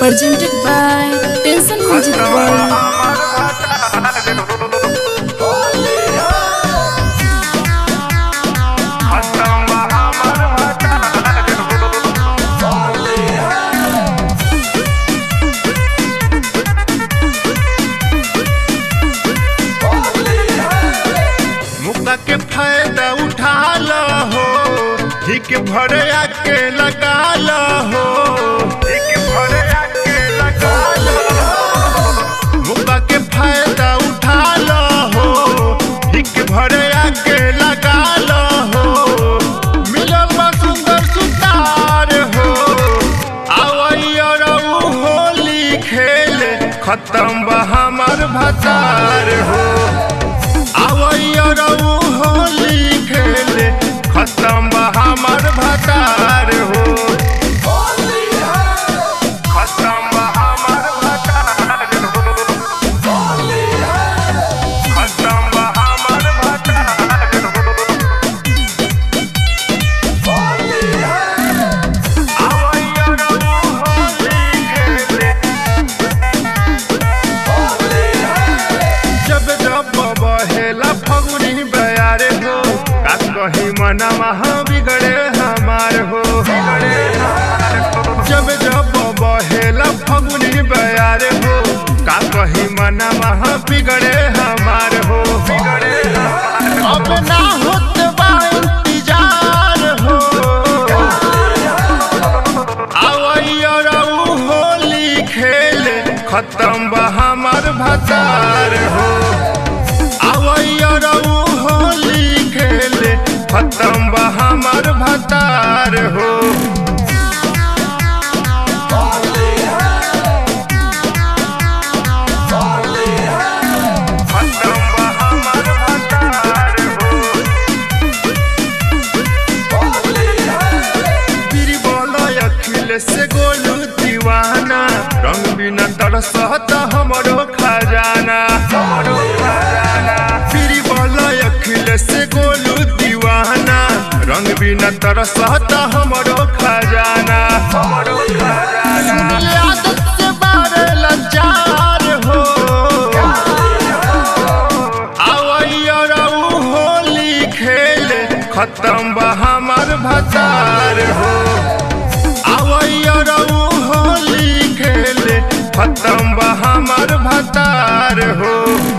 presented by Tension Music World. मुक्का के फायदा उठा लो हो हिक भरे आके लगा लो हो हिक भरे आके लगा लो मुक्का के फायदा उठा लो हो हिक भरे आके लगा लो हो मिलल बा सुंदर सुतार हो आवैया रहू होली खेले खत्म बा हमर भतार हो आवैया रहू होली खेले खत्म बा हमर भतार हो खत्म बा हमर भतार हो खत्म बा हमर भतार हो आवैया रहू होली खेले जब जब बहेला फगुनी बयारे हो का कहीं मनवा बिगड़े हमार हो जब जब बहेला फगुनी बयारे हो का कहीं मनवा बिगड़े हमार हो अब ना होत बा इंतजार हो आवैया रहू होली खेले खत्म बा हमर भतार हो आवैया रहू होली खेले खत्म बा हमर भतार हो खत्म बा हमर भतार हो बीरबल अखिल से गोलू दीवाना रंग बिना तरसत हमरो खजाना बीरबल अखिल से गोलू दीवाना रंग बिना तरसत हमरो खजाना सुन ले आदत से बारे लाचार हो आवैया रहू होली खेले खत्म बा हमर भतार हो आवैया रहू होली खेले खत्म बा हमर भतार हो